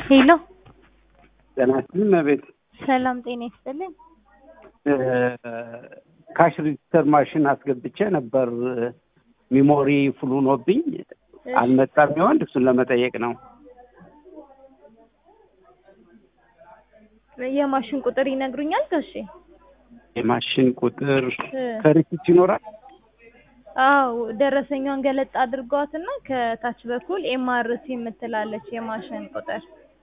ሄሎ ጤና ይስጥልኝ እመቤት። ሰላም ጤና ይስጥልኝ። ካሽ ሬጂስተር ማሽን አስገብቼ ነበር ሚሞሪ ፉል ሆኖብኝ አልመጣም። ይሆን እሱን ለመጠየቅ ነው። የማሽን ቁጥር ይነግሩኛል ጋሼ? የማሽን ቁጥር እ ከሪሲት ይኖራል። አዎ ደረሰኛውን ገለጥ አድርገዋትና ከታች በኩል ኤምአርሲ የምትላለች የማሽን ቁጥር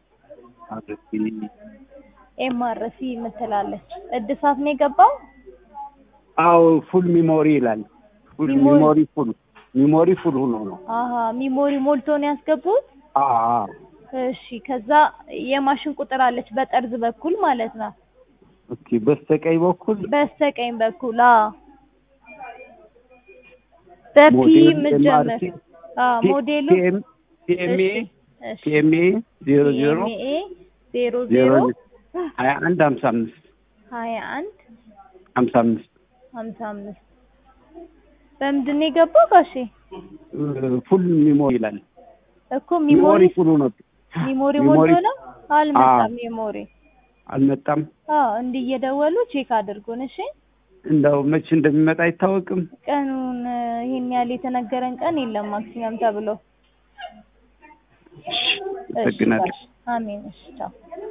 ኤምአርሲ የምትላለች እድሳት ነው የገባው። አዎ ፉል ሚሞሪ ይላል። ፉል ሚሞሪ- ሚሞሪ ፉል ሚሞሪ ፉል ሆኖ ነው። አሀ ሚሞሪ ሞልቶ ነው ያስገቡት። አዎ አዎ። እሺ ከዛ የማሽን ቁጥር አለች በጠርዝ በኩል ማለት ነው። ኦኬ በስተቀኝ በኩል በስተቀኝ በኩል አዎ በፒ ሞዴል የምትጀምር MRC አዎ ሞዴሉ ቲኤምኤ እሺ ቲኤምኤ ዜሮ ዜሮ ኤምኤ ዜሮ ዜሮ ዜሮ ሀያ አንድ ሀምሳ አምስት ሀያ አንድ ሀምሳ አምስት ሀምሳ አምስት በምንድን ነው የገባው ጋሼ? ፉል ሚሞሪ ይላል። እኮ ሚሞሪ ፉል ሆኖ ሚሞሪ ሚሞሪ- ሞልቶ ነው አልመጣም። ሚሞሪ አልመጣም። አዎ እንዲህ እየደወሉ ቼክ አድርጉን እሺ። እንደው መቼ እንደሚመጣ አይታወቅም። ቀኑን እ፣ ይሄን ያህል የተነገረን ቀን የለም ማክሲመም ተብሎ። እሺ አመሰግናለሁ። ጋሼ፣ አሜን። እሺ ቻው።